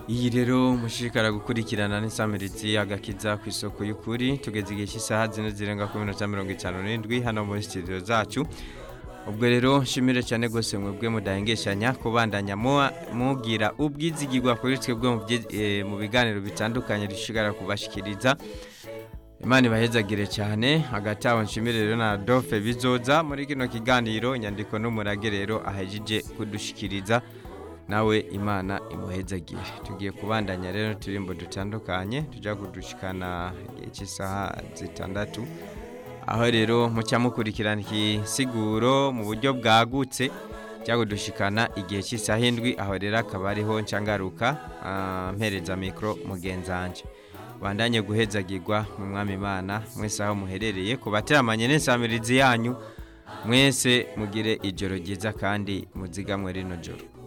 iyi rero mushishikara gukurikirana n'isamirizi agakiza ku isoko y'ukuri tugeze igihe cy'isaha zine zirenga ku minota mirongo itanu n'indwi hano muri studio zacu ubwo rero nshimire cyane rwose mwebwe mudahengeshanya kubandanya mugira ubwizigirwa kuri twebwe mu biganiro bitandukanye dushishikara kubashikiriza imana ibahezagire cyane hagati aho nshimire rero na dofe bizoza muri kino kiganiro inyandiko n'umurage rero ahejije kudushikiriza nawe imana imuhezagire tugiye kubandanya rero turimbo dutandukanye tujya kudushikana igihe cy'isaha zitandatu aho rero mucya mukurikirana igisiguro mu buryo bwagutse cyangwa dushikana igihe cy'isaha indwi aho rero akaba ariho nshangaruka mpereza mikoro mugenzange bandanye guhezagirwa mu mwami imana mwese aho muherereye ku bateramanye n'isamirizi yanyu mwese mugire ijoro ryiza kandi muzigamwe rino joro